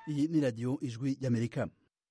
iyi ni radiyo ijwi y'amerika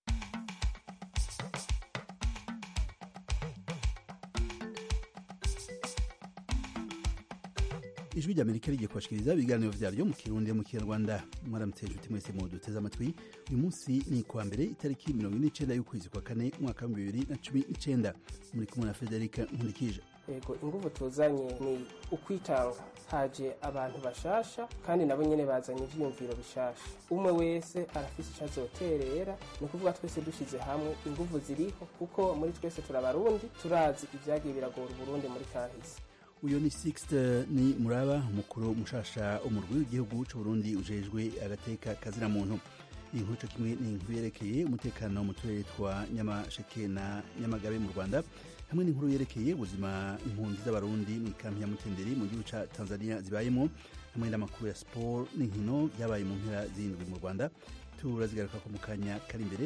ijwi ry'amerika rigiye kubashikiriza ibiganiro vyaryo mu kirundi mu kinyarwanda mwaramutse inshuti mwese mu duteze amatwi uyu munsi ni kuwa mbere itariki mirongo ine n'icenda y'ukwezi kwa kane umwaka wa bibiri na cumi n'icenda muri kumwe na federika nkurikije yego inguvu tuzanye ni ukwitanga haje abantu bashasha kandi nabo nyene bazanye ivyiyumviro bishasha umwe wese arafise ico azoterera ni ukuvuga twese dushize hamwe inguvu ziriho kuko muri twese turabarundi turazi ivyagiye biragora uburundi muri kahise uyo ni Sixte ni muraba umukuru mushasha umurwi w'igihugu c'uburundi ujejwe agateka kazina muntu iyi nkuru co kimwe ni inkuru yerekeye umutekano mu turere twa nyamasheke na nyamagabe mu rwanda hamwe n'inkuru yerekeye ubuzima impunzi z'abarundi mu ikampi ya mutenderi mu gihugu ca tanzania zibayemo hamwe n'amakuru ya siporo n'inkino vyabaye mu mpera z'indwi mu rwanda turazigaruka ko mu kanya kari imbere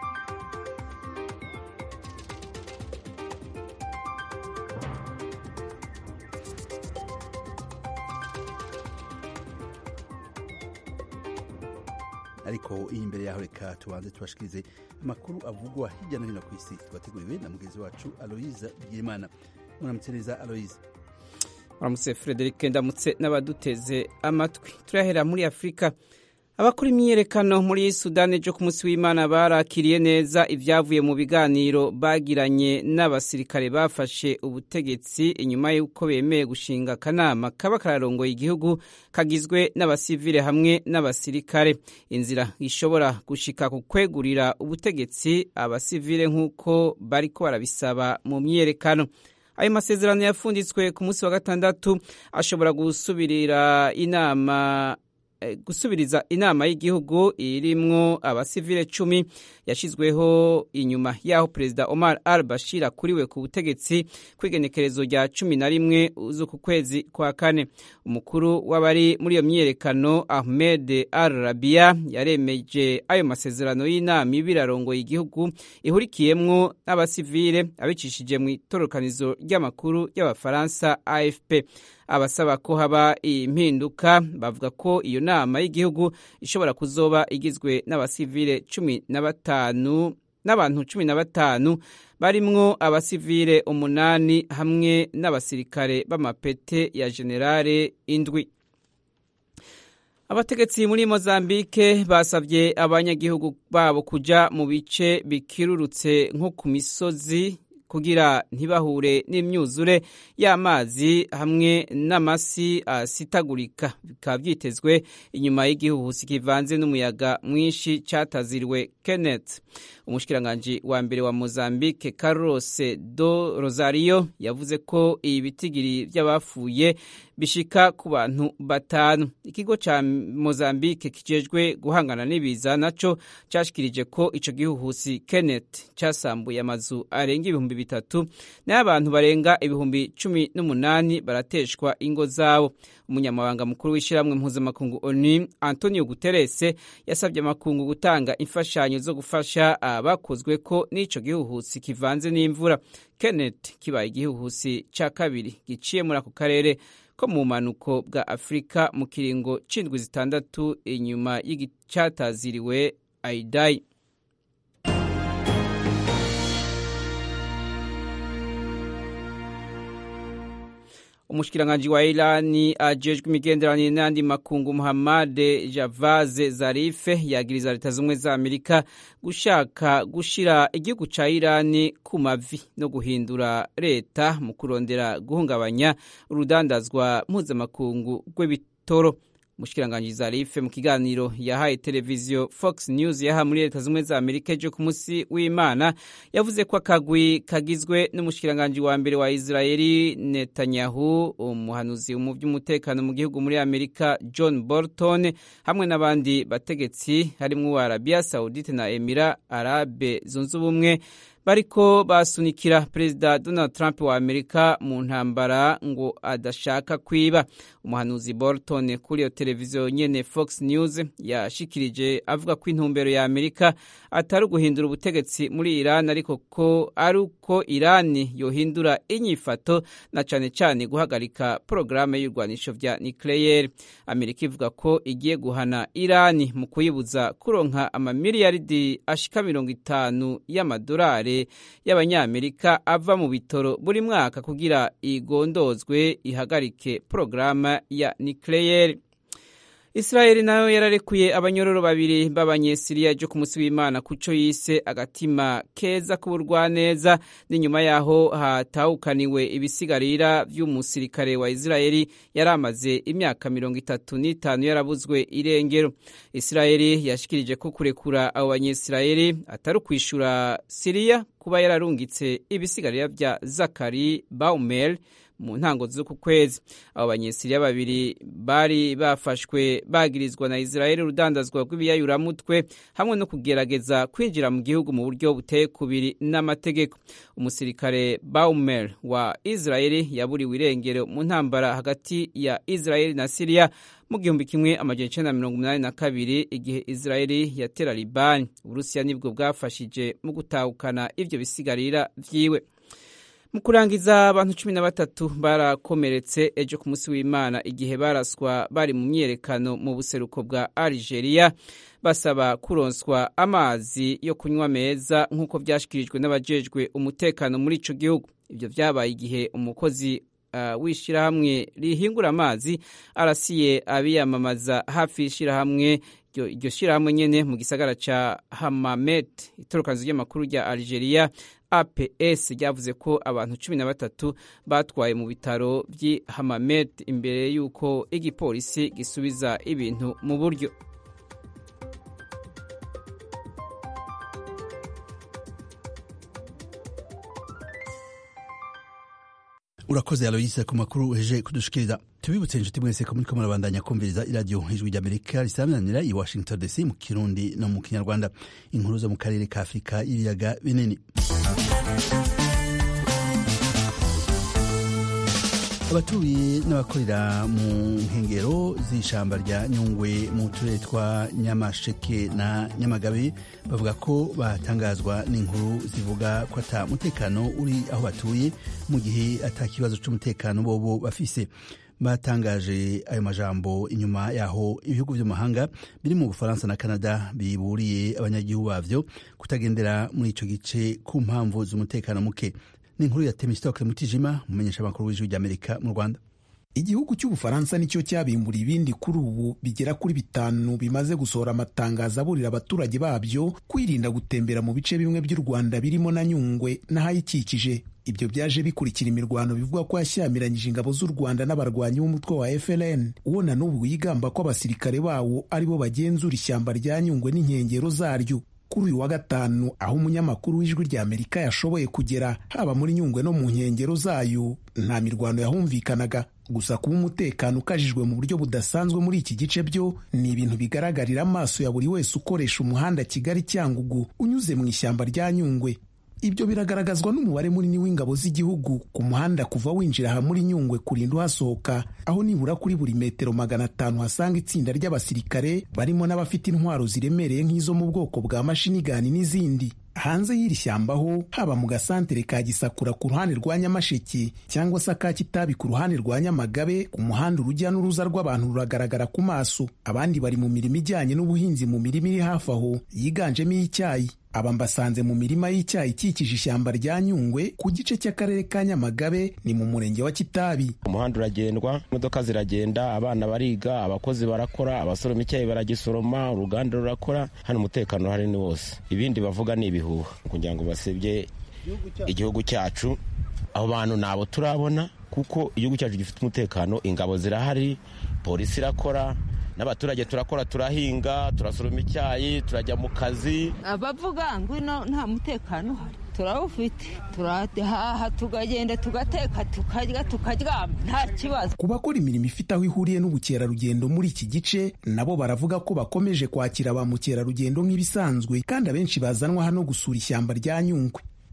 ariko iyi imbere yaho reka tubanze tubashikirize amakuru avugwa hirya no hino ku isi twateguriwe na mugenzi wacu aloyiza byirimana muramutse neza aloyiza muramutse frederic ndamutse n'abaduteze amatwi turahera muri afurika abakora imyiyerekano muri sudani ejo ku munsi w'imana barakiriye neza ibyavuye mu biganiro bagiranye n'abasirikare bafashe ubutegetsi inyuma y'uko bemeye gushinga akanama kaba kararongoye igihugu kagizwe n'abasivile hamwe n'abasirikare inzira ishobora gushika ku kwegurira ubutegetsi abasivile nk'uko bariko barabisaba mu myiyerekano ayo masezerano yafunditswe ku munsi wa gatandatu ashobora gusubirira inama gusubiriza inama y'igihugu irimwo abasivile cumi yashizweho inyuma y'aho perezida Omar al Bashir akuriwe ku butegetsi kw'igenekerezo rya cumi na rimwe z'uku kwezi kwa kane umukuru w'abari muri iyo myiyerekano Ahmed al Rabia yaremeje ayo masezerano y'inama ibirarongoye igihugu ihurikiyemwo n'abasivile abicishije mu itorokanizo ry'amakuru y'abafaransa AFP abasaba ko haba impinduka bavuga ko iyo nama y'igihugu ishobora kuzoba igizwe n'abasivile cumi na batanu n'abantu cumi na batanu barimwo abasivile umunani hamwe n'abasirikare b'amapete ya generale indwi abategetsi muri mozambike basabye abanyagihugu babo kuja mu bice bikirurutse nko ku misozi kugira ntibahure n'imyuzure y'amazi hamwe n'amasi asitagurika bikaba byitezwe inyuma y'igihuhusi kivanze n'umuyaga mwinshi cyataziriwe Kenneth umushikiranganji wa mbere wa Mozambique Carlos do Rosario yavuze ko iyi bitigiri by'abafuye bishika ku bantu batanu ikigo ca Mozambique kijejwe guhangana n'ibiza naco cashikirije ko ico gihuhusi Kenneth casambuye amazu arenga ibihumbi bitatu nayo abantu barenga ibihumbi cumi n'umunani barateshwa ingo zabo umunyamabanga mukuru w'ishyirahamwe mpuzamakungu ONU Antonio Guterres yasabye amakungu gutanga imfashanyo zo gufasha abakozwe ko n'ico gihuhusi kivanze n'imvura Kenneth kibaye igihuhusi ca kabiri giciye muri ako karere ko mu bumanuko bwa Afurika mu kiringo c'indwi zitandatu inyuma y'igicataziriwe Aidai umushikiranganji wa Irani ajejwe imigenderanire n'andi makungu Muhammad Javad Zarif yagiriza leta zumwe za Amerika gushaka gushira igihugu ca Irani ku mavi no guhindura leta mu kurondera guhungabanya urudandazwa mpuzamakungu rw'ibitoro umushikiranganji Zarif mu kiganiro yahaye televiziyo Fox News yaha muri leta zimwe za Amerika ejo ku munsi w'Imana yavuze ko akagwi kagizwe n'umushikiranganji wa mbere wa Israeli Netanyahu umuhanuzi mu by'umutekano mu gihugu muri Amerika John Bolton hamwe n'abandi bategetsi harimo wa Arabia Saudite na Emira Arabe zunze ubumwe bariko basunikira perezida donald trump wa amerika mu ntambara ngo adashaka kwiba umuhanuzi bolton kuri iyo televiziyo nyene fox news yashikirije avuga ko intumbero ya amerika atari uguhindura ubutegetsi muri iran ariko ko ari uko irani yohindura inyifato na cane cane guhagarika porogaramu y'ibirwanisho vya nucleaire amerika ivuga ko igiye guhana irani mu kuyibuza kuronka amamiliyaridi ashika mirongo itanu y'amadolari y'abanyamerika ava mu bitoro buri mwaka kugira igondozwe ihagarike porogaramu ya nucleaire israeli nayo yararekuye abanyororo babiri b'abanyesiriya ryo ku munsi w'imana kuco yise agatima keza k'uburwaneza n'inyuma yaho hatahukaniwe ibisigarira vy'umusirikare wa israeli yari amaze imyaka mirongo itatu n'itanu yarabuzwe irengero israeli yashikirije ko kurekura abo banyesirayeli atari ukwishura siriya kuba yararungitse ibisigarira vya zakari baumel mu ntango z'uku kwezi abo banyesiriya babiri bari bafashwe bagirizwa na israeli urudandazwa rw'ibiyayuramutwe hamwe no kugerageza kwinjira mu gihugu mu buryo buteye kubiri n'amategeko umusirikare baumer wa israeli yaburiwe irengero mu ntambara hagati ya israeli na siriya mu gihumbi kimwe amajana icenda na mirongo umunani na kabiri igihe israeli yatera libani uburusiya nibwo bwafashije mu gutahukana ivyo bisigarira vyiwe mu kurangiza abantu cumi na batatu barakomeretse ejo ku munsi w'imana igihe baraswa bari mu myerekano mu buseruko bwa algeria basaba kuronswa amazi yo kunywa meza nk'uko byashyikirijwe n'abajejwe umutekano muri ico gihugu ibyo vyabaye igihe umukozi uh, w'ishyirahamwe rihingura amazi arasiye abiyamamaza hafi y'ishyirahamwe iryo shyirahamwe nyene mu gisagara ca hamamet itorokanzo ry'amakuru rya algeria aps ryavuze ko abantu cumi na batatu batwaye mu bitaro by'i hamamet imbere y'uko igipolisi gisubiza ibintu mu buryo urakoze aloyise ku makuru uheje kudushikiriza tubibutse inshuti mwese ko muriko murabandanya kumviriza iradiyo ijwi ry'amerika risaminanira i washington dc mu kirundi no mu kinyarwanda inkuru zo mu karere ka afurika y'ibiyaga binini abatuye n'abakorera mu nkengero z'ishamba rya nyungwe mu turere twa nyamasheke na nyamagabe bavuga ko batangazwa n'inkuru zivuga ko ata mutekano uri aho batuye mu gihe ata kibazo c'umutekano bobo bafise batangaje ayo majambo inyuma yaho ibihugu vy'amahanga biri mu bufaransa na canada biburiye abanyagihugu bavyo kutagendera muri ico gice ku mpamvu z'umutekano muke ni inkuru ya temistokle mutijima mumenyesha amakuru w'ijwi ry'amerika mu rwanda igihugu cy'ubufaransa nicyo cyabimbura ibindi kuri ubu bigera kuri bitanu bimaze gusohora amatangazo aburira abaturage babyo kwirinda gutembera mu bice bimwe by'u rwanda birimo na nyungwe n'ahayikikije ibyo byaje bikurikira imirwano bivugwa ko yashyamiranyije ingabo z'u rwanda n'abarwanyi b'umutwe wa FLN uwo na n'ubu yigamba ko abasirikare bawo aribo bagenzura ishyamba rya nyungwe n'inkengero zaryo kuri uyu wa gatanu aho umunyamakuru w'ijwi rya amerika yashoboye kugera haba muri nyungwe no mu nkengero zayo nta mirwano yahumvikanaga gusa kuba umutekano ukajijwe mu buryo budasanzwe muri iki gice byo ni ibintu bigaragarira amaso ya buri wese ukoresha umuhanda kigali cyangugu unyuze mu ishyamba rya nyungwe ibyo biragaragazwa n'umubare munini w'ingabo z'igihugu ku muhanda kuva winjira aha muri nyungwe kurinda uhasohoka aho nibura kuri buri metero magana atanu hasanga itsinda ry'abasirikare barimo n'abafite intwaro ziremereye nk'izo mu bwoko bwa mashinigani n'izindi hanze y'iri shyamba ho haba mu gasantere ka gisakura ku ruhande rwa nyamasheke cyangwa se aka kitabi ku ruhande rwa nyamagabe ku muhanda urujya n'uruza rw'abantu ruragaragara ku maso abandi bari mu mirimo ijyanye n'ubuhinzi mu mirima iri hafi aho yiganjemo iy'icyayi aba mbasanze mu mirima y'icyayi ikikije ishyamba rya nyungwe ku gice cy'akarere ka nyamagabe ni mu murenge wa kitabi umuhanda uragendwa imodoka ziragenda abana bariga abakozi barakora abasoroma icyayi baragisoroma uruganda rurakora hano umutekano uhari ni wose ibindi bavuga ni ibihuha kugira ngo basebye igihugu cyacu abo bantu nabo turabona kuko igihugu cyacu gifite umutekano ingabo zirahari polisi irakora n'abaturage turakora turahinga turasoroma icyayi turajya mu kazi abavuga ngo ino nta mutekano uhari turawufite turahaha tukagenda tugateka tukarya tukaryama nta kibazo ku bakora imirimo ifite aho ihuriye n'ubukerarugendo muri iki gice nabo baravuga ko bakomeje kwakira ba mukerarugendo nk'ibisanzwe kandi abenshi bazanwa hano gusura ishyamba rya nyungwe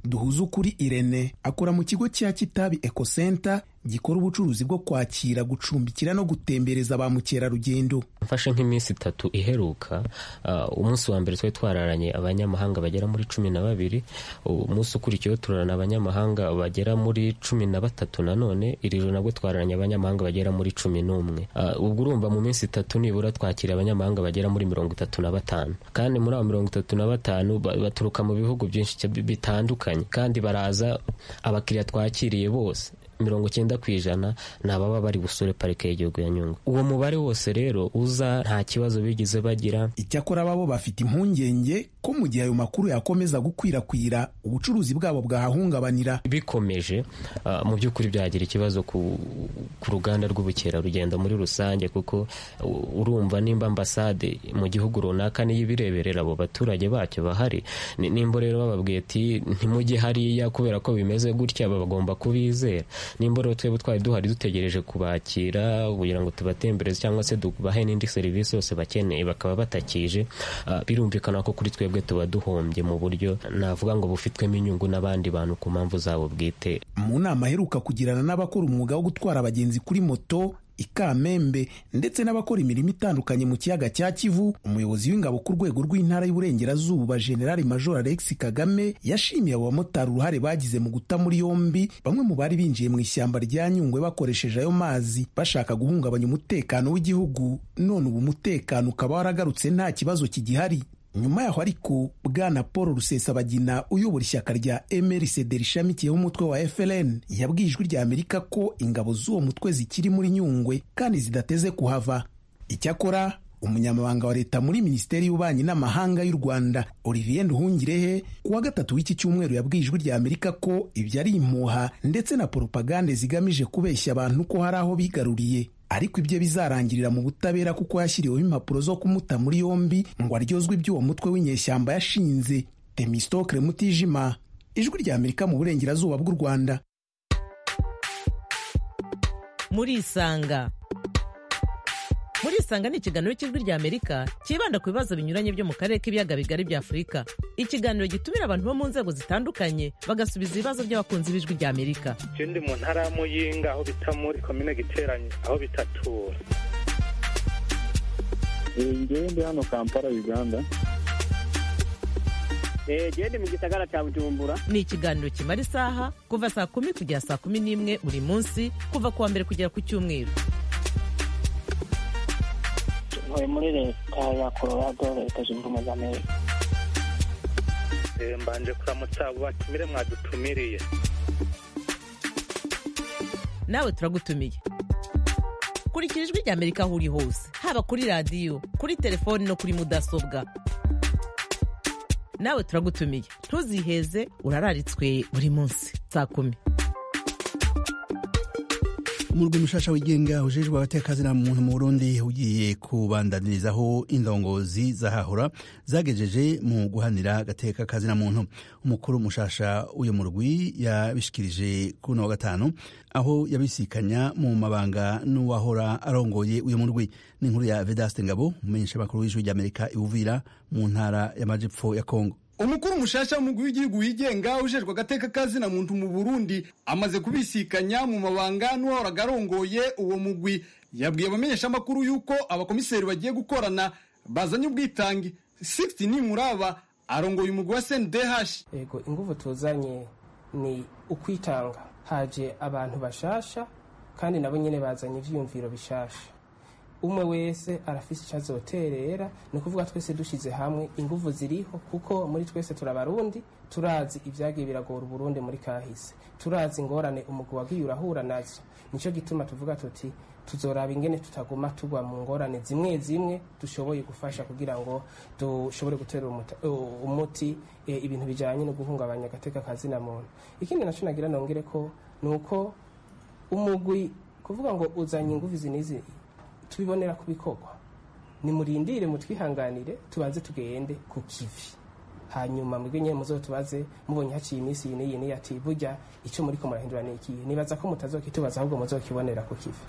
duhuze ukuri irene akora mu kigo cya kitabi ecocenter gikora ubucuruzi bwo kwakira gucumbikira no gutembereza ba mukerarugendo mfashe nk'iminsi itatu iheruka uh, umunsi wa mbere twari twararanye abanyamahanga bagera muri cumi na babiri umunsi ukurikiyeho turarana abanyamahanga bagera muri cumi na batatu nanone iri joro nabwo twararanye abanyamahanga bagera muri cumi n'umwe uh, ubwo urumva mu minsi itatu nibura twakira abanyamahanga bagera muri mirongo itatu na batanu kandi muri abo mirongo itatu na batanu baturuka mu bihugu byinshi bitandukanye kandi baraza abakiriya twakiriye bose mirongo icyenda ku ijana ni ababa bari busure parike y'igihugu ya nyungwe uwo mubare wose rero uza nta kibazo bigeze bagira icyakora babo bafite impungenge ko mu gihe ayo makuru yakomeza gukwirakwira ubucuruzi bwabo bwahahungabanira bikomeje uh, mu by'ukuri byagira ikibazo ku, ku ruganda rw'ubukerarugendo muri rusange kuko uh, urumva nimba ambasade mu gihugu runaka niyo ibireberera abo baturage bacyo bahari nimba rero bababwiye ati ntimujye hariya kubera ko bimeze gutya bagomba kubizera nimba rero twebwe twari duhari dutegereje kubakira kugira ngo tubatembereze cyangwa se tubahe n'indi serivisi yose bakeneye bakaba batakije uh, birumvikana ko kuri twebwe tuba duhombye mu buryo navuga ngo bufitwemo inyungu n'abandi bantu ku mpamvu zabo bwite mu nama aheruka kugirana n'abakora umwuga wo gutwara abagenzi kuri moto ikamembe ndetse n'abakora imirimo itandukanye mu kiyaga cya kivu umuyobozi w'ingabo ku rwego rw'intara y'uburengerazuba generali major alex kagame yashimiye abo bamotari uruhare bagize mu guta muri yombi bamwe mu bari binjiye mu ishyamba rya nyungwe bakoresheje ayo mazi bashaka guhungabanya umutekano w'igihugu none ubu umutekano ukaba waragarutse nta kibazo kigihari nyuma yaho ariko bwana paul rusesabagina uyobora ishyaka rya mrcd rishamikiyeho umutwe wa frn yabwiye ijwi rya amerika ko ingabo z'uwo mutwe zikiri muri nyungwe kandi zidateze kuhava icyakora umunyamabanga wa leta muri minisiteri y'ububanyi n'amahanga y'u rwanda olivier nduhungirehe ku wa gatatu w'iki cyumweru yabwiye ijwi rya amerika ko ibyo ari impuha ndetse na poropagande zigamije kubeshya abantu ko hari aho bigaruriye ariko ibyo bizarangirira mu butabera kuko yashyiriweho impapuro zo kumuta muri yombi ngo aryozwe iby'uwo mutwe w'inyeshyamba yashinze temistokre mutijima ijwi rya amerika mu burengerazuba bw'u rwanda murisanga murisanga ni ikiganiro cy'ijwi rya amerika cyibanda ku bibazo binyuranye byo mu karere k'ibiyaga bigari bya afurika ikiganiro gitumira abantu bo mu nzego zitandukanye bagasubiza ibibazo by'abakunzi b'ijwi rya amerika icyo ndi mu ntara ya muyinga aho bita muri komine giteranye aho bitatura ngewe ndi hano kampala uganda gende mu gisagara cya bujumbura ni ikiganiro kimara isaha kuva saa kumi kugera saa kumi n'imwe buri munsi kuva ku wa mbere kugera ku cyumweru ntuye muri leta ya colorado leta zunze ubumwe za amerika mbanje kuramutsa abo batumire mwadutumiriye nawe turagutumiye kurikira ijwi rya amerika aho uri hose haba kuri radiyo kuri telefoni no kuri mudasobwa nawe turagutumiye ntuziheze urararitswe buri munsi saa kumi umurwi mushasha wigenga ujejwe abatekazina muntu mu burundi ugiye kubandanirizaho indongozi zahahora zagejeje mu guhanira agateka kazina muntu umukuru mushasha w'uyu murwi yabishikirije kuri uno wa gatanu aho yabisikanya mu mabanga n'uwahora arongoye uyu murwi n'inkuru ya vedaste ngabo umumenyesha makuru w'ijwi ry'amerika iwuvira mu ntara y'amajepfo ya kongo umukuru mushasha w'umugwi w'igihugu wigenga ujejwe agateka kazina muntu mu burundi amaze kubisikanya mu mabanga n'uwahoraga arongoye uwo mugwi yabwiye abamenyeshamakuru yuko abakomiseri bagiye gukorana bazanye ubwitange 60 nimuraba arongoye umugwi wa sndh ego inguvu tuzanye ni ukwitanga haje abantu bashasha kandi nabo nyene bazanye ivyiyumviro bishasha umwe wese arafise icyo azoterera ni ukuvuga twese dushyize hamwe inguvu ziriho kuko muri twese turabarundi turazi ibyagiye biragora uburundi muri kahise turazi ingorane umugwi wagiye urahura nazo nicyo gituma tuvuga tuti tuzoraba ingene tutaguma tugwa mu ngorane zimwe zimwe dushoboye gufasha kugira ngo dushobore gutera umuti ibintu bijyanye no guhungabanya agateka kazina muntu ikindi nacyo nagira nongere ko ni uko umugwi kuvuga ngo uzanye inguvu izi n'izi tubibonera ku bikorwa nimurindire mutwihanganire tubanze tugende ku kivi hanyuma mwebwe nyine muzo tubaze mubonye haciye iminsi iyi n'iyi n'iyi ati burya icyo muri ko murahindura ni ikihe nibaza ko mutazokitubaza ahubwo muzokibonera ku kivi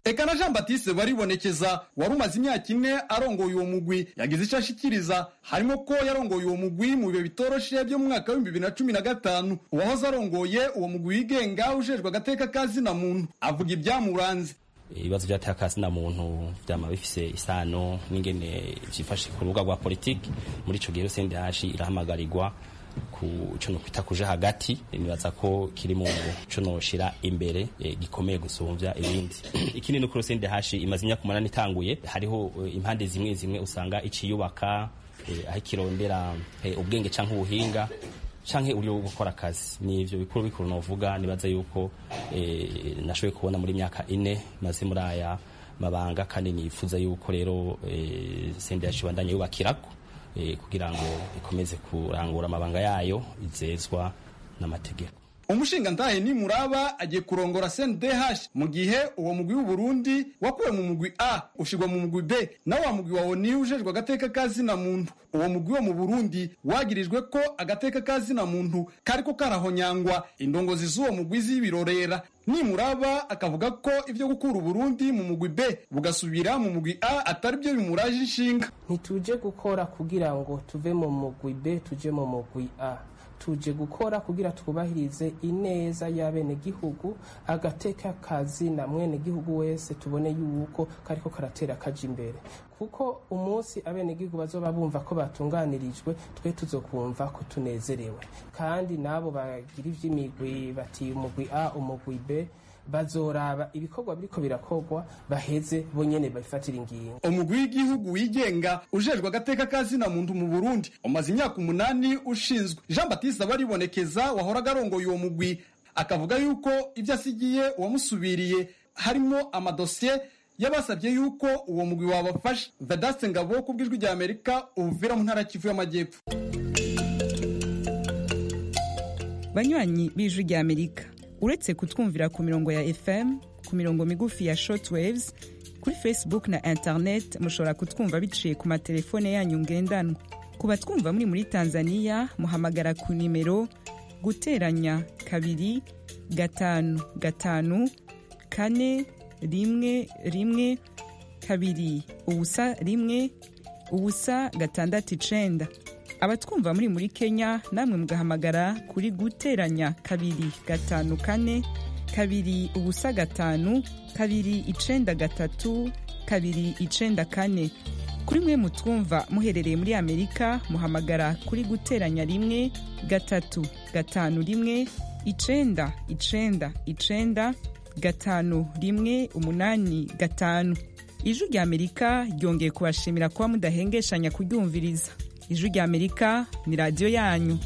eka na jean batiste baribonekeza wari umaze imyaka ine arongoye uwo mugwi yagize icyo ashikiriza harimo ko yarongoye uwo mugwi mu bihe bitoroshe byo mu mwaka w'ibihumbi bibiri na cumi na gatanu uwahoze arongoye uwo mugwi wigenga ujejwe agateka kazina muntu avuga ibyamuranze ibibazo byateye akazina muntu byama bifise isano n'ingene vyifashe ku rubuga rwa politiki muri ico gihe CNDH irahamagarirwa ku co no kwita kuja hagati nibaza ko kiri mu co no shira imbere e, gikomeye gusumvya ibindi ikindi nuko CNDH imaze imyaka umunani itanguye hariho e, impande zimwe zimwe usanga iciyubaka e, aho kirondera e, ubwenge canke ubuhinga canke uburyo bwo gukora akazi ni ivyo bikuru bikuru novuga nibaza yuko eh, nashoboye kubona muri myaka ine maze muri aya mabanga kandi nifuza yuko rero eh, CNDH bandanye yubakirako eh, kugira ngo ikomeze kurangura amabanga yayo izezwa n'amategeko umushinga ntahe ni muraba agiye kurongora CNDH mu gihe uwo mugwi w'Uburundi wakuwe mu mugwi A ushirwa mu mugwi B na wa mugwi wa ONU ujejwe agateka kazina muntu uwo mugwi wo mu Burundi wagirijwe ko agateka kazina muntu kariko karahonyangwa indongozi z'uwo mugwi z'ibirorera nimuraba akavuga ko ivyo gukura Uburundi mu mugwi B bugasubira mu mugwi A atari byo bimuraje inshinga ntituje gukora kugira ngo tuve mu mugwi B tuje mu mugwi A tuje gukora kugira twubahirize ineza y'abenegihugu agateka kazi na mwenegihugu wese tubone yuko kariko karatera kaja imbere kuko umunsi abenegihugu bazoba bumva ko batunganirijwe twe tuzokumva ko tunezerewe kandi nabo bagira ivy'imigwi bati umugwi A umugwi B bazoraba ibikorwa biriko birakorwa baheze bonyene bafatira ingingo umugwi w'igihugu wigenga ujejwe agateka kazina muntu mu Burundi umaze imyaka umunani ushinzwe Jean Baptiste baribonekeza wahora garongoye uwo mugwi akavuga yuko ibyo asigiye uwamusubiriye harimo amadosiye yabasabye yuko uwo mugwi wabafasha Vedaste Ngabo ku bw'ijwi rya Amerika uvira mu ntara Kivu y'Amajyepfo banywanyi b'ijwi rya Amerika uretse kutwumvira ku mirongo ya fm ku mirongo migufi ya shortwaves kuri facebook na internet mushobora kutwumva biciye ku matelefone yanyu ngendanwa ku batwumva muri muri tanzania muhamagara ku nimero guteranya kabiri gatanu gatanu kane rimwe rimwe kabiri ubusa rimwe ubusa gatandatu icenda abatwumva muri muri kenya namwe mugahamagara kuri guteranya kabiri gatanu kane kabiri ubusa gatanu kabiri icenda gatatu kabiri icenda kane kuri mwe mutwumva muherereye muri amerika muhamagara kuri guteranya rimwe gatatu gatanu rimwe icenda icenda icenda gatanu rimwe umunani gatanu ijwi rya amerika ryongeye kubashimira kuba mudahengeshanya kuryumviriza ijwi rya amerika ni radiyo yanyu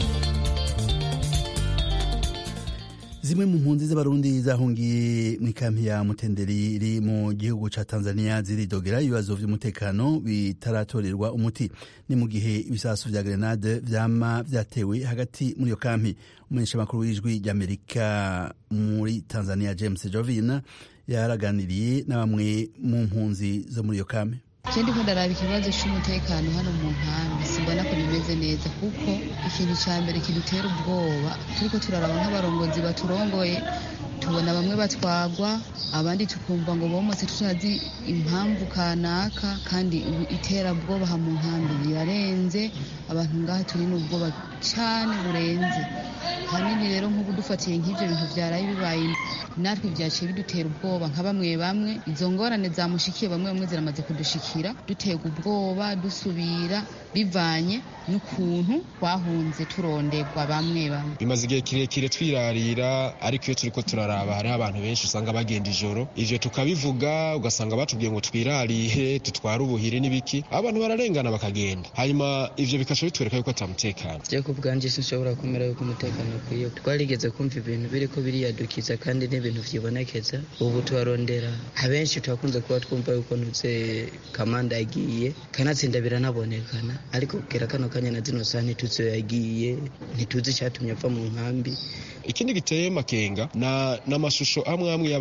zimwe mu mpunzi z'abarundi zahungiye mu ikampi ya mutenderi iri mu gihugu ca tanzania ziridogera ibibazo vy'umutekano bitaratorerwa umuti ni mu gihe ibisasu vya grenade vyama vyatewe hagati muri iyo kampi umumenyeshamakuru w'ijwi ry'amerika muri tanzania james jovin yaraganiriye na bamwe mu mpunzi zo muri iyo kampi je ndiko ndaraba ikibazo c'umutekano hano mu nkambi simbona ko bimeze neza kuko ikintu ca mbere kidutera ubwoba turiko turaraba nk'abarongozi baturongoye tubona bamwe batwagwa abandi tukumva ngo bomotse tutazi impamvu kanaka kandi iterabwoba ha mu nkambi rirarenze abantu ngaha turi n'ubwoba cane burenze hanini rero nk'ubu dufatiye nk'ivyo bintu vyaraye bibaye natwe vyaciye bidutera ubwoba nka bamwe bamwe izo ngorane zamushikiye bamwe bamwe ziramaze kudushikira duterwa ubwoba dusubira bivanye n'ukuntu twahunze turonderwa bamwe bamwe bimaze igihe kirekire twirarira ariko iyo turiko turaraba hariho abantu benshi usanga bagenda ijoro ivyo tukabivuga ugasanga batubwiye ngo twirarihe tutware ubuhiri n'ibiki abantu bararengana bakagenda hanyuma ivyo bikaca bitwereka yuko ata mutekano je ku bwanje sinshobora kumera yuko umutekano ukwiye twarigeze kumva ibintu biriko biriyadukiza kandi n'ibintu vyibonekeza ubu tubarondera abenshi turakunze kuba twumva yuko ntuze kamanda yagiye kanatsinda biranabonekana ariko kugera kano kanya na zino saha ntituzi iyo yagiye ntituzi icyatumye ava mu nkambi ikindi giteye makenga na n'amashusho amwe amwe y'abantu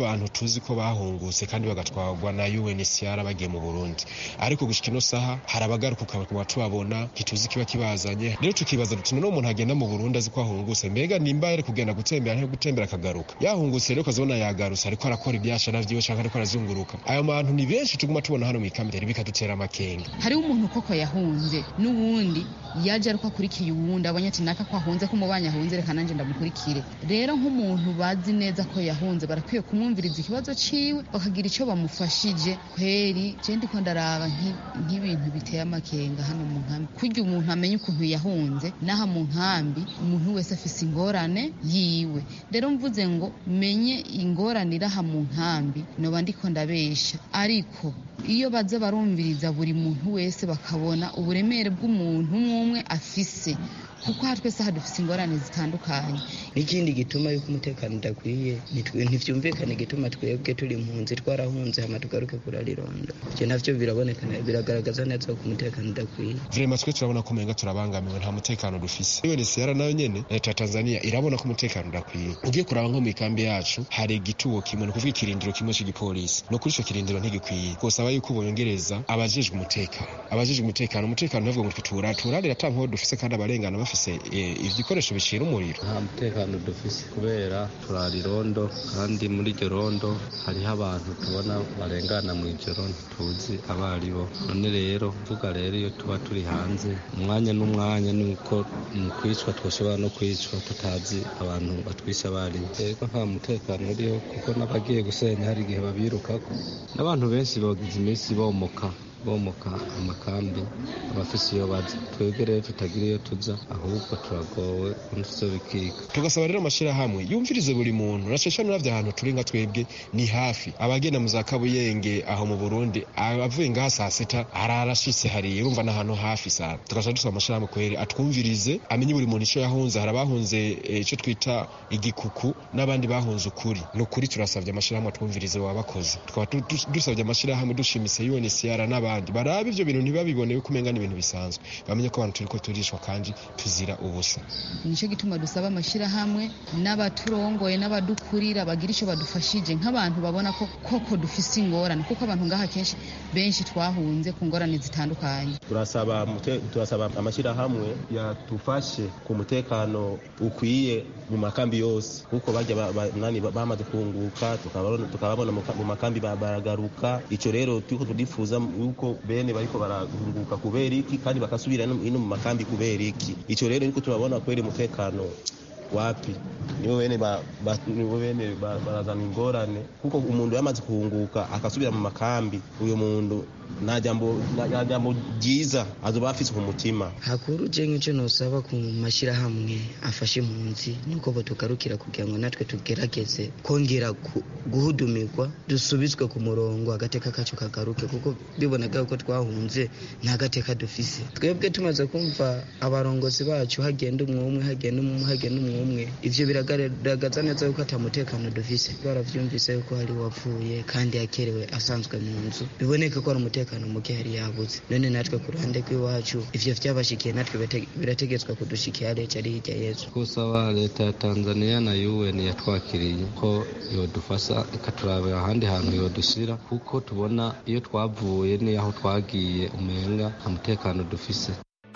tuzi ko bahungutse kandi bagatwarwa na UNHCR bagiye mu Burundi ariko gushika ino saha hari abagaruka ukaba tubabona ntituzi kiba kibazanye rero tukibaza duti none umuntu agenda mu Burundi azi ko ahungutse mbega nimba yari kugenda gutembera ntiyo gutembera akagaruka yahungutse rero ukazibona yagarutse ariko arakora ibyashara vyiwe canke ariko arazunguruka ayo bantu ni benshi tuguma tubona hano mw'ikambi rero bikadutera amakenga hariho umuntu koko yahunze n'uwundi yaje ariko akurikiye uwundi abonye ati naka ko ahunze ko umubanye ahunze reka nanjye ndamukurikire rero nk'umuntu bazi neza ko yahunze barakwiye kumwumviriza ikibazo ciwe bakagira ico bamufashije kweri je ndiko ndaraba nk'ibintu biteye amakenga hano mu nkambi kurya umuntu amenye ukuntu yahunze n'aha mu nkambi umuntu wese afise ingorane yiwe rero mvuze ngo menye ingorane iraha mu nkambi noba ndiko ndabesha ariko iyo baza barumviriza buri muntu wese bakabona uburemere bw'umuntu umwe umwe afise kuko aha twese aha dufite ingorane zitandukanye n'ikindi gituma yuko umutekano udakwiye ntibyumvikane igituma twebwe turi impunzi twarahunze hama tugaruke kurarironda ibyo navyo biraboneka biragaragaza neza ko umutekano udakwiye vrema twe turabona ko umenga turabangamiwe nta mutekano dufise UNHCR nayo nyene leta ya Tanzania irabona ko umutekano udakwiye ugiye kuraba nko mu ikambi yacu hari igituwo kimwe ni ukuvuga ikirindiro kimwe cy'igipolisi no kuri ico kirindiro ntigikwiye kosaba yuko bongereza abajejwe umutekano abajejwe umutekano umutekano ntabwo ngo twitura turarira ata nkoho dufise kandi abarengana bafise ibikoresho bicira umuriro nta mutekano dufise kubera turarirondo kandi muri iryo rondo hariho abantu tubona barengana mu ijoro ntituzi abo ari bo none rero vuga rero iyo tuba turi hanze umwanya n'umwanya ni uko mu kwicwa twashobora no kwicwa tutazi abantu batwisha abo ari bo rero nta mutekano uriho kuko n'abagiye gusenya hari igihe babirukako n'abantu benshi bagize iminsi bomoka bomoka amakambi abafise iyo baza twebwe rero tutagira iyo tuza ahubwo turagowe undi bikika tugasaba rero amashirahamwe yumvirize buri muntu na cece nuravye ahantu turi nka twebwe ni hafi abagenda mu za kabuyenge aho mu burundi avuye ngaha saa sita ararashitse hariya urumva n'ahantu hafi sana tugaca dusaba amashirahamwe kweri atwumvirize amenye buri muntu ico yahunze hari abahunze ico twita igikuku n'abandi bahunze ukuri ni ukuri turasavye amashirahamwe atwumvirize baba bakoze tukaba dusavye amashirahamwe dushimise UNHCR n'abandi abandi barabe ivyo bintu ntibabibone yuko umenga n'ibintu bisanzwe bamenye ko abantu turiko turishwa kandi tuzira ubusa nico gituma dusaba amashirahamwe n'abaturongoye n'abadukurira bagira ico badufashije nk'abantu babona ko koko dufise ingorane kuko abantu ngaha kenshi benshi twahunze ku ngorane zitandukanye turasaba turasaba amashirahamwe yatufashe ku mutekano ukwiye mu makambi yose kuko bajya nani bamaze kunguka tukababona mu makambi baragaruka ico rero turiko tudifuza yuko bene bariko barahunguka kubera iki kandi bakasubira ino mu makambi kubera iki ico rero niko turabona kweri umutekano wapi nibo bene nibo bene barazana ingorane kuko umuntu yamaze kuhunguka akasubira mu makambi uyo muntu nta jambo nta jambo ryiza azoba afise ku mutima hakuru je nk'ico nosaba ku mashirahamwe afashe impunzi nuko bo tugarukira kugira ngo natwe tugerageze kongera guhudumirwa dusubizwe ku murongo agateka kacu kagaruke kuko bibonaga yuko twahunze nta gateka dufise twebwe tumaze kumva abarongozi bacu hagenda umwe umwe hagenda umwe hagenda umwe umwe ivyo biragaragaza neza yuko ata mutekano dufise baravyumvise yuko hari wapfuye kandi yakerewe asanzwe mu nzu biboneka ko ari umutekano muke yari yabuze none natwe ku ruhande rw'iwacu ivyo vyabashikiye natwe birategetswe kudushikira leta ari hirya yezu kusaba leta ya tanzania na un yatwakiriye ko yodufasha ikaturabira ahandi hantu yodushira kuko tubona iyo twavuye n'aho twagiye umenga nta mutekano dufise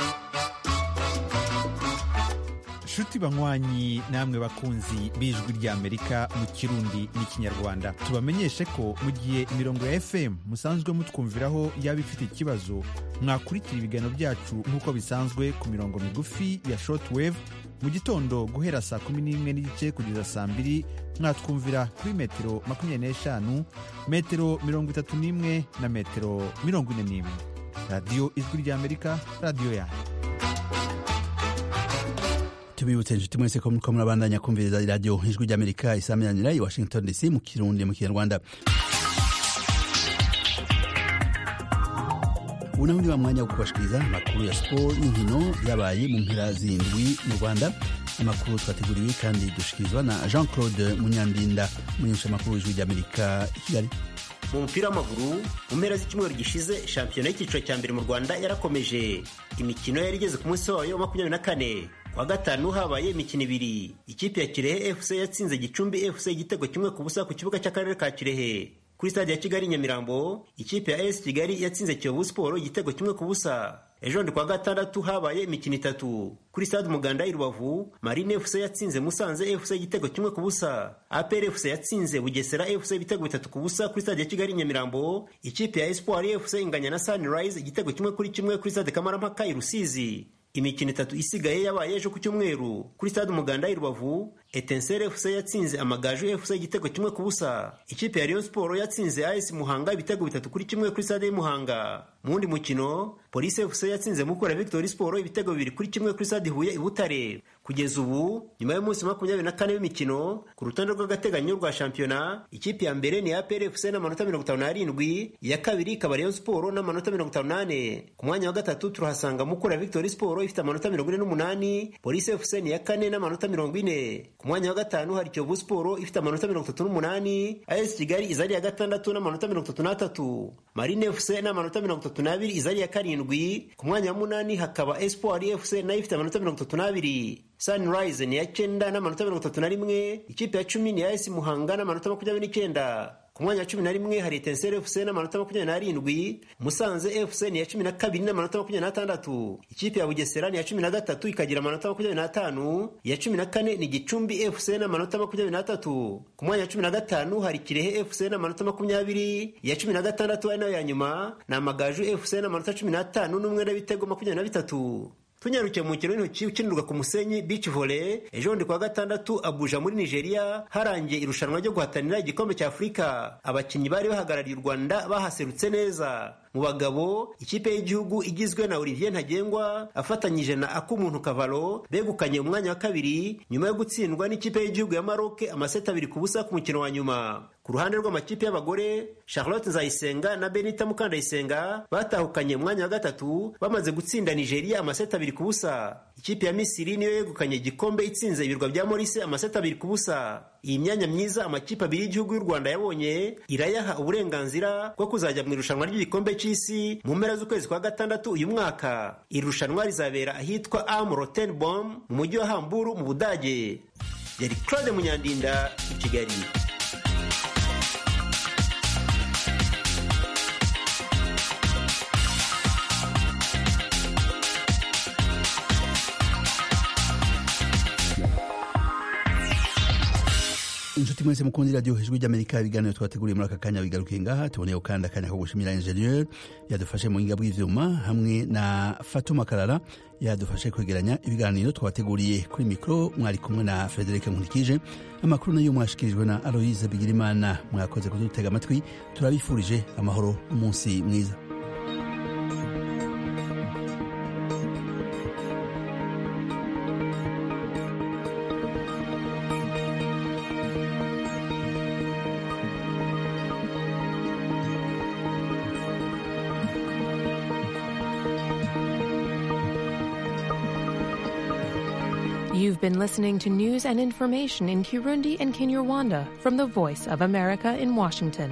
nshuti banywanyi namwe bakunzi b'ijwi ry'amerika mu kirundi n'ikinyarwanda tubamenyeshe ko mu gihe imirongo ya fm musanzwe mutwumviraho yaba ifite ikibazo mwakurikira ibiganiro byacu nk'uko bisanzwe ku mirongo migufi ya shortwave mu gitondo guhera saa kumi n'imwe n'igice kugeza saa mbiri mwatwumvira kuri metero makumyabiri n'eshanu metero mirongo itatu n'imwe na metero mirongo ine n'imwe radiyo ijwi ry'amerika radiyo yanyu tubibutse inshuti mwese ko muriko murabandanya kumviriza iradiyo ijwi ry'amerika isaminanira i washington dc mu kirundi mu kinyarwanda ubu naho ni wa mwanya wo kubashikiriza amakuru ya siporo n'inkino yabaye mu mpera zindwi mu rwanda amakuru twateguriwe kandi dushikirizwa na jean claude munyandinda umunyesha amakuru w'ijwi ry'amerika i kigali mu mupira w'amaguru mu mpera z'icyumweru gishize shampiyona y'icyiciro cya mbere mu rwanda yarakomeje imikino yari igeze ku munsi wayo wa makumyabiri na kane wa gatanu habaye imikino ibiri ikipe ya kirehe fc yatsinze gicumbi fc igitego kimwe ku busa ku kibuga cy'akarere ka kirehe kuri stade ya kigali nyamirambo ikipe ya es kigali yatsinze kiyovu siporo igitego kimwe ku busa ejo ndi kwa gatandatu habaye imikino itatu kuri stade umuganda i rubavu marine fc yatsinze musanze fc igitego kimwe ku busa apr fc yatsinze bugesera fc ibitego bitatu ku busa kuri stade ya kigali nyamirambo ikipe ya espoir fc inganya na sunrise igitego kimwe kuri kimwe kuri stade kamarampaka i rusizi imikino itatu isigaye yabaye ejo ku cyumweru kuri stade umuganda i rubavu etensere fc yatsinze amagaju fc igitego kimwe ku busa ikipe ya rayon sport yatsinze as muhanga ibitego bitatu kuri kimwe kuri stade y'umuhanga mu wundi mukino polisi fc yatsinze mukura victory sport ibitego bibiri kuri kimwe kuri stade huye i butare kugeza ubu nyuma y'umunsi makumyabiri na kane w'imikino ku rutonde rw'agateganyo rwa shampiyona ikipe ya mbere ni apr fc n'amanota mirongo itanu n'arindwi iya kabiri ikaba rayon sport n'amanota mirongo itanu n'ane ku mwanya wa gatatu turahasanga mukura victory sport ifite amanota mirongo ine n'umunani polisi fc ni iya kane n'amanota mirongo ine ku mwanya wa gatanu hari kiyovu siporo ifite amanota mirongo itatu n'umunani as kigali iza ari iya gatandatu n'amanota mirongo itatu n'atatu marine fc n'amanota mirongo itatu n'abiri iza ari iya karindwi ku mwanya wa munani hakaba espoir fc nayo ifite amanota mirongo itatu n'abiri sunrise ni iya cyenda n'amanota mirongo itatu na rimwe ikipe ya cumi ni as muhanga n'amanota makumyabiri n'icyenda ku mwanya wa cumi na rimwe hari etenseri fc n'amanota makumyabiri n'arindwi musanze fc ni iya cumi na kabiri n'amanota makumyabiri n'atandatu ikipe ya bugesera ni iya cumi na gatatu ikagira amanota makumyabiri n'atanu iya cumi na kane ni gicumbi fc n'amanota makumyabiri n'atatu ku mwanya wa cumi na gatanu hari kirehe fc n'amanota makumyabiri iya cumi na gatandatu ari nayo ya nyuma ni amagaju fc n'amanota cumi n'atanu n'umwe n'ibitego makumyabiri na bitatu tunyarukiye mu mukino w'intoki ukinirwa ku musenyi beach volley ejo bundi kuwa gatandatu abuja muri nigeria harangiye irushanwa ryo guhatanira igikombe cya afurika abakinnyi bari bahagarariye u rwanda bahaserutse neza mu bagabo ikipe y'igihugu igizwe na olivier ntagengwa afatanyije na akumuntu kavalo begukanye umwanya wa kabiri nyuma yo gutsindwa n'ikipe y'igihugu ya maroke amaseti abiri ku busa ku mukino wa nyuma ku ruhande rw'amakipe y'abagore charlotte nzayisenga na benita mukandayisenga batahukanye umwanya wa gatatu bamaze gutsinda nigeria amaseti abiri ku busa ikipe ya misiri niyo yegukanye igikombe itsinze ibirwa bya morise amaseti abiri ku busa iyi myanya myiza amakipe abiri y'igihugu y'u rwanda yabonye irayaha uburenganzira bwo kuzajya mu irushanwa ry'igikombe cy'isi mu mpera z'ukwezi kwa gatandatu uyu mwaka iri rushanwa rizabera ahitwa am rotenbom mu mujyi wa hamburu mu budage yari claude munyandinda i kigali inshuti mwese mukundi radiyo ijwi ry'amerika ibiganiro twateguriye muri aka kanya bigarukiye ngaha tuboneyeho kandi akanya ko gushimira ingenieur yadufashe mu buhinga bw'ivyuma hamwe na fatuma karara yadufashe kwegeranya ibiganiro twateguriye kuri mikoro mwari kumwe na frederic nkurikije amakuru nayo mwashikirijwe na aloise bigirimana mwakoze kudutega amatwi turabifurije amahoro umunsi mwiza You've been listening to news and information in Kirundi and Kinyarwanda from the Voice of America in Washington.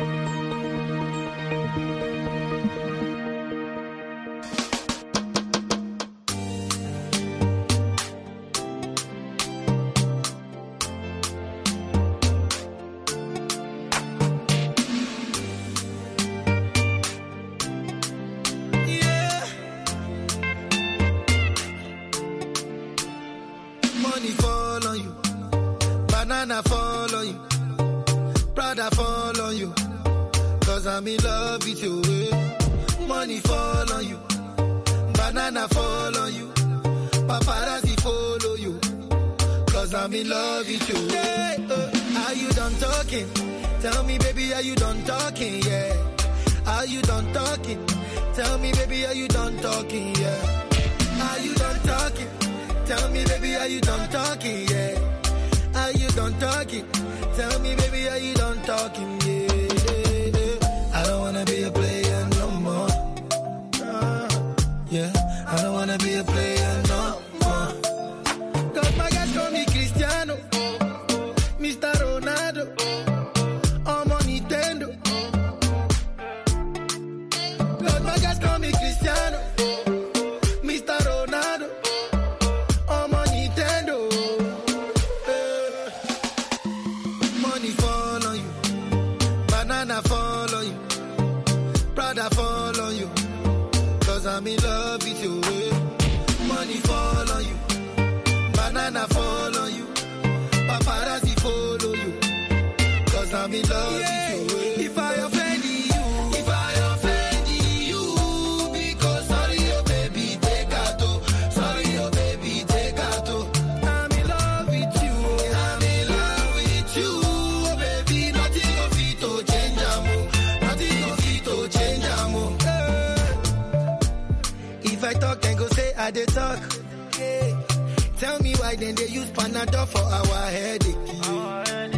Money fall on you, banana fall on you, Prada fall on you, cause I'm in love with you. eh. Money fall on you, banana fall on you, paparazzi follow you, cause I'm in love with you. Yeah, uh, are you done talking? Tell me, baby, are you done talking? Yeah. Are you done talking? Tell me, baby, are you done talking? Yeah. Are you done talking? Tell me, baby, are you done talking? Yeah. Are you done talking? Tell me, baby, are you done talking? Yeah. yeah, yeah. I don't wanna be a player no more. Uh, yeah. I don't wanna be a player no more. Cause my guys call me Cristiano, Mr. Ronaldo, I'm on Nintendo. Cause my guys call me Cristiano, Mr. Ronaldo. I'm Banana fall on you. Cause I'm in love with you. Money fall on you. Banana fall on you. Paparazzi follow you. Cause I'm in love with you. If I offend you, if I offend you, because sorry, oh baby, take out. oh. Sorry, oh baby, take out. oh. I'm in love with you. I'm in love with you, oh baby. Nothing of it to change, amo. Nothing of it to change, amo. Eh. If I talk, then go say I did talk. Yeah. Tell me why then they use Panadol for our headache.